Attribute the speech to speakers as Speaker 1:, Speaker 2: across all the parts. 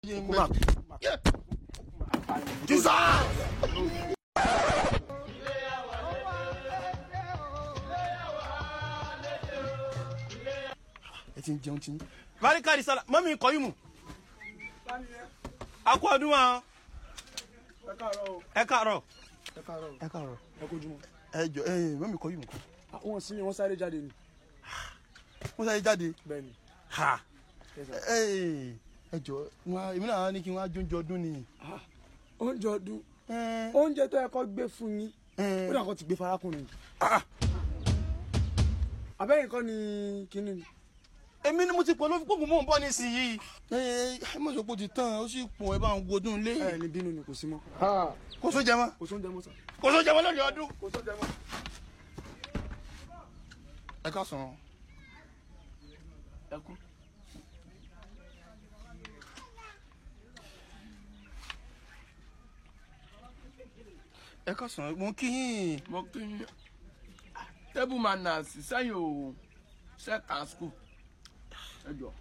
Speaker 1: Jesus! ẹ ti ń jẹun tí.
Speaker 2: barikadi sala mọ́mí kọ́ yìí mu. a kú ọdún wa
Speaker 1: ẹ káàárọ̀ o.
Speaker 2: ẹ káàárọ̀.
Speaker 1: ẹ káàárọ̀
Speaker 2: ẹ káàárọ̀.
Speaker 1: ẹ kojú mọ́.
Speaker 2: ẹ jọ ẹ mọ́mí kọ́ yìí mu.
Speaker 1: wọn sí ni wọn sáré jáde ni.
Speaker 2: wọ́n sáré jáde.
Speaker 1: bẹ́ẹ̀ ni.
Speaker 2: ha
Speaker 1: Yes, sir.
Speaker 2: ẹ ẹ jọ wọn èmi náà ní kí wọ́n á jóúnjẹ ọdún ni.
Speaker 1: oúnjẹ ọdún
Speaker 2: ẹ
Speaker 1: oúnjẹ tó yẹ kó gbé fún yín
Speaker 2: ẹ
Speaker 1: ó dà kó ti gbé farakùnrin.
Speaker 2: ah,
Speaker 1: abẹ́yìn kọ́ ni kínní ni.
Speaker 2: èmi ni mo ti pọ̀ ló fi kókò mò ń bọ̀ nísìnyí. ẹ ẹ mọ̀ sọ pé ó ti tán ó sì pọ̀ ẹ bá ń gbódùn lé.
Speaker 1: ẹ ní bínú ni kò sí mọ́.
Speaker 2: kò sóúnjẹ mọ́
Speaker 1: kò sóúnjẹ mọ́ sà.
Speaker 2: kò sóúnjẹ mọ́ lónìí ọdún.
Speaker 1: kò sóúnjẹ mọ́.
Speaker 2: ẹ ká sàn.
Speaker 1: ẹ kú.
Speaker 2: ẹ ká sàn mo kí yín.
Speaker 3: mo kí yín table manners sẹ́yìn o second school ẹ jọ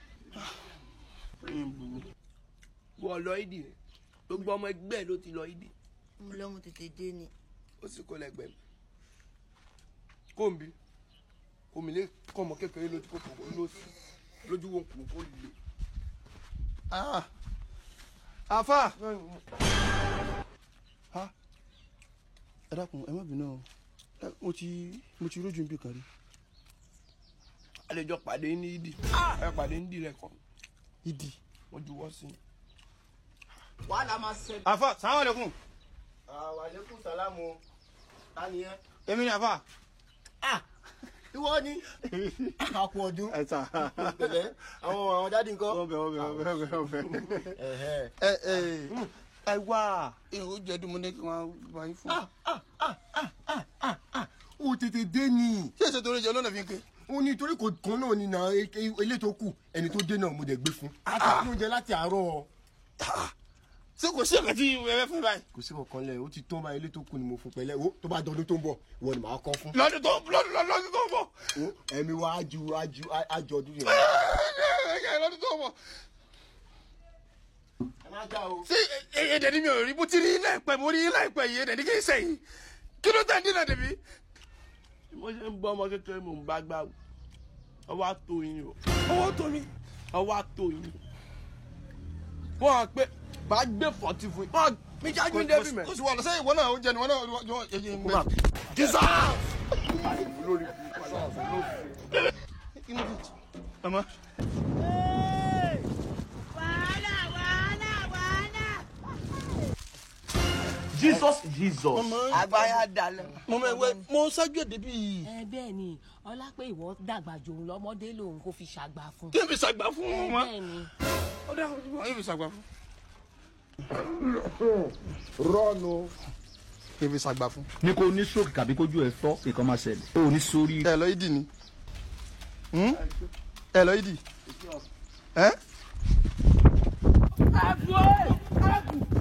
Speaker 3: ẹ̀yin burú wọ́n lọ ìdí gbogbo ọmọ ẹgbẹ́ ló ti lọ ìdí
Speaker 4: mo lọ́mú tètè dé ni.
Speaker 3: ó sì kó lẹ́gbẹ̀ẹ́ mi kóńbi omi lè kọ́ ọmọ kékeré lójú kó kò lóṣù lójú wo kò kó lè.
Speaker 2: Ah. afa. ha ẹ dákun ẹ má bínú o Ẹ, mo ti mo ti rójú níbi kan rí.
Speaker 3: àlejò pàdé ní ìdí ẹ pàdé ní ìdí rẹ kàn
Speaker 2: ìdí.
Speaker 3: wọ́n juwọ́ sí i.
Speaker 4: wàhálà máa ṣẹlẹ̀.
Speaker 2: afa salamu aleykum.
Speaker 5: wàlékún sálámù tani ẹ.
Speaker 2: èmi ni afa.
Speaker 5: ìwọ ni àpò ọdún
Speaker 2: ẹ sà.
Speaker 5: pẹ̀lẹ́ àwọn àwọn dáàdi nǹkan.
Speaker 2: ọbẹ̀ ọbẹ̀ ọbẹ̀ ọbẹ̀ ọbẹ̀.
Speaker 5: Ẹ̀hẹ́.
Speaker 2: ẹ ẹ ẹ wá. èrò jẹ́dùn mo ní kí wọ́n bá yín fún.
Speaker 5: o tètè dé ni
Speaker 2: ṣé èsè torí jẹ lọ́nà fi ń ké.
Speaker 5: o ní torí kò kan náà ni na ilé tó kù ẹni tó dé náà mo dẹ̀ gbé fún. àtàkùn oúnjẹ láti àárọ̀
Speaker 2: ṣé kò sí ẹ̀ka tí ẹ fẹ́ fún mi báyìí.
Speaker 5: kò sí kankan lẹ̀ o ti tán báyìí ilé tó kù ni mo fún pẹ̀lẹ́ o tó bá dọdún tó ń bọ̀ ìwọ ni màá kọ́ fún.
Speaker 2: lọ́dún tó lọ́dún lọ́dún tó ń bọ̀.
Speaker 5: o ẹ̀mí wa ájú ájú ájú ọdún yẹn.
Speaker 2: lọ́dún tó ń bọ̀.
Speaker 5: ẹ má já o.
Speaker 2: ṣé èdè ni mi ò rí bó ti rí láìpẹ́ mo rí láìpẹ́ yìí èdè ni kì í sẹ́yìn kí ló tẹ̀ ń dínà débi.
Speaker 3: mo ṣe ń bọ́ ọmọ kékeré mò ń bá gbà wò ọwọ́ àtò yín o
Speaker 2: owó tó mi.
Speaker 3: ọwọ́ àtò yín wọ́n á pé bá gbé fọ́tí fún yín wọ́n á mi jájú ní débi mẹ́.
Speaker 2: kò sí wàhálà sẹ́yìn ìwọ náà ó jẹ ni wọn náà yọ ẹyẹ ń bẹ. Jesus. ọmọ
Speaker 4: wàhálà wàhálà wàhálà.
Speaker 6: jesus jesus.
Speaker 3: àgbáyà dalẹ̀.
Speaker 2: mo mọ ẹwẹ mo ṣáájú èdè bíi
Speaker 7: ẹ bẹ́ẹ̀ ni ọlá pé ìwọ dàgbà jòun lọ́mọdé lòun kò fi ṣàgbà fún.
Speaker 2: kí n fi ṣàgbà fún
Speaker 7: ẹ
Speaker 2: wọn.
Speaker 7: bẹ́ẹ̀ ni
Speaker 2: ó dá kí n fi ṣàgbà fún.
Speaker 5: rọ́ọ̀nù.
Speaker 2: kí n fi ṣàgbà fún.
Speaker 6: ní kò ní stroke tàbí kójú ẹ fọ́ nǹkan máa ṣẹlẹ̀ o ò ní sórí.
Speaker 2: ẹ lọ ìdí ni Hmm? ẹ lọ ìdí. ẹ.
Speaker 3: ẹ̀fọ́ ẹ̀fọ́